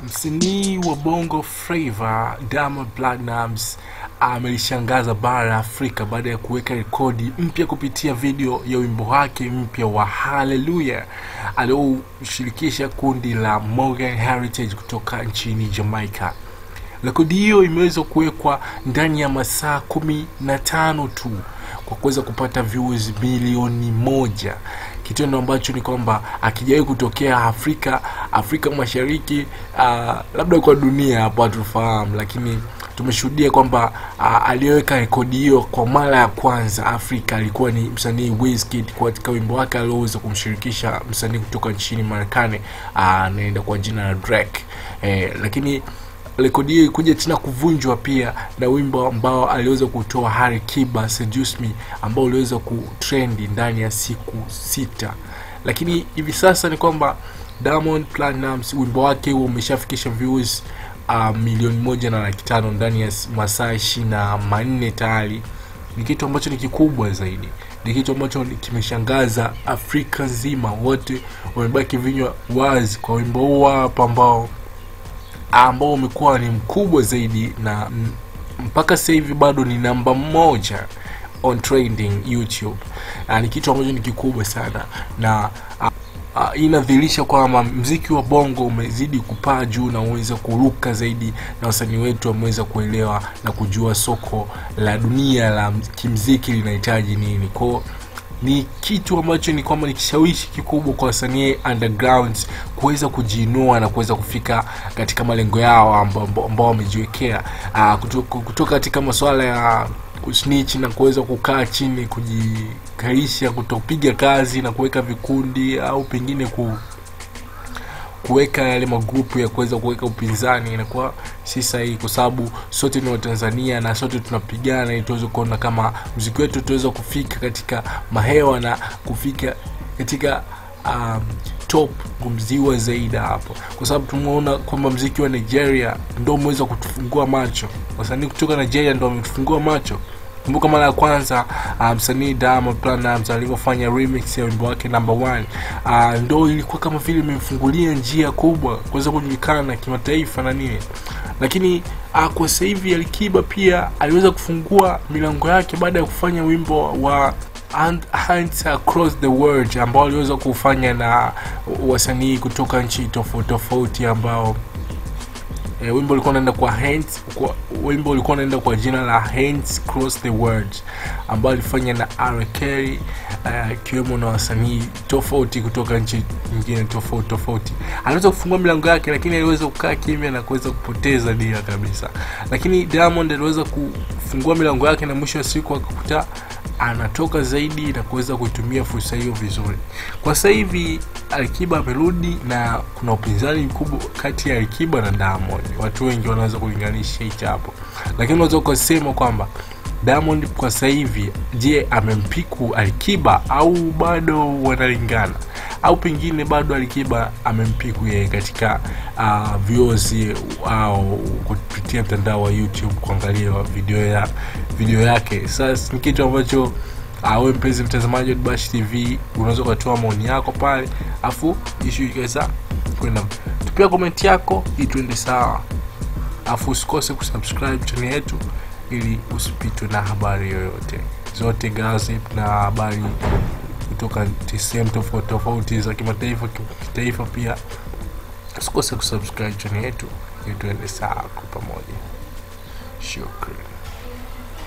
Msanii wa Bongo Flava Diamond Platnumz amelishangaza bara la Afrika baada ya kuweka rekodi mpya kupitia video ya wimbo wake mpya wa Hallelujah alioshirikisha kundi la Morgan Heritage kutoka nchini Jamaica. Rekodi hiyo imeweza kuwekwa ndani ya masaa kumi na tano tu kwa kuweza kupata views milioni moja kitendo ambacho ni kwamba akijawahi kutokea Afrika Afrika Mashariki, uh, labda kwa dunia hapo hatufahamu, lakini tumeshuhudia kwamba uh, aliyeweka rekodi hiyo kwa mara ya kwanza Afrika alikuwa ni msanii Wizkid katika wimbo wake alioweza kumshirikisha msanii kutoka nchini Marekani anaenda uh, kwa jina la Drake eh, lakini rekodi hiyo ikuja tena kuvunjwa pia na wimbo ambao aliweza kutoa Hari Kiba Seduce Me ambao uliweza kutrendi ndani ya siku sita, lakini hivi sasa ni kwamba Diamond Platnumz wimbo wake huo umeshafikisha views uh, milioni moja na laki tano ndani ya masaa ishirini na manne tayari. Ni kitu ambacho ni kikubwa zaidi, ni kitu ambacho kimeshangaza Afrika nzima, wote wamebaki vinywa wazi kwa wimbo huo hapa ambao ambao umekuwa ni mkubwa zaidi na mpaka sasa hivi bado ni namba moja on trending YouTube. Uh, ni kitu ambacho ni kikubwa sana na uh, uh, inadhihirisha kwamba mziki wa bongo umezidi kupaa juu na uweza kuruka zaidi, na wasanii wetu wameweza kuelewa na kujua soko la dunia la kimziki linahitaji nini kwao ni kitu ambacho ni kwamba ni kishawishi kikubwa kwa wasanii underground kuweza kujiinua na kuweza kufika katika malengo yao ambao wamejiwekea, uh, kutoka, kutoka katika masuala ya snitch na kuweza kukaa chini kujikarisha, kutopiga kazi na kuweka vikundi au pengine ku kuweka yale magrupu ya kuweza kuweka upinzani inakuwa si sahihi, kwa sababu sote ni Watanzania na sote tunapigana ili tuweze kuona kama mziki wetu tuweza kufika katika mahewa na kufika katika um, top kumziwa zaidi hapo, kwa sababu tumeona kwamba mziki wa Nigeria ndo umeweza kutufungua macho. Wasanii kutoka Nigeria ndo wametufungua macho. Kumbuka mara ya kwanza msanii um, Diamond Platnumz alivyofanya remix ya wimbo wake number one, uh, ndo ilikuwa kama vile imemfungulia njia kubwa kuweza kujulikana kimataifa na nini, lakini uh, kwa sasa hivi Alikiba pia aliweza kufungua milango yake baada ya kufanya wimbo wa and Hands Across the World ambao aliweza kufanya na wasanii kutoka nchi tofauti tofauti ambao E, wimbo ulikuwa unaenda kwa hands kwa wimbo ulikuwa unaenda kwa jina la Hands Cross the World ambao alifanya na R Kelly akiwemo uh, na wasanii tofauti kutoka nchi nyingine tofauti tofauti. Aliweza kufungua milango yake, lakini aliweza kukaa kimya na kuweza kupoteza dira kabisa. Lakini Diamond aliweza kufungua milango yake na mwisho wa siku akakuta anatoka zaidi na kuweza kuitumia fursa hiyo vizuri. Kwa sasa hivi Alikiba amerudi na kuna upinzani mkubwa kati ya Alikiba na Diamond. Watu wengi wanaweza kulinganisha hicho hapo, lakini unaweza ukasema kwamba Diamond kwa sasa hivi, je, amempiku Alikiba au bado wanalingana, au pengine bado Alikiba amempiku yeye katika uh, views au kupitia mtandao wa YouTube kuangalia video ya video yake. Sasa ni kitu ambacho wewe mpenzi mtazamaji wa Bash TV unaweza ukatoa maoni yako pale, afu ishu ikaweza kwenda tupia komenti yako ili tuende sawa, afu usikose kusubscribe channel yetu ili usipitwe na habari yoyote zote gossip na habari kutoka sehemu tofauti tofauti za kimataifa, kitaifa. Pia usikose kusubscribe channel yetu ili tuende sawa kwa pamoja. Shukrani.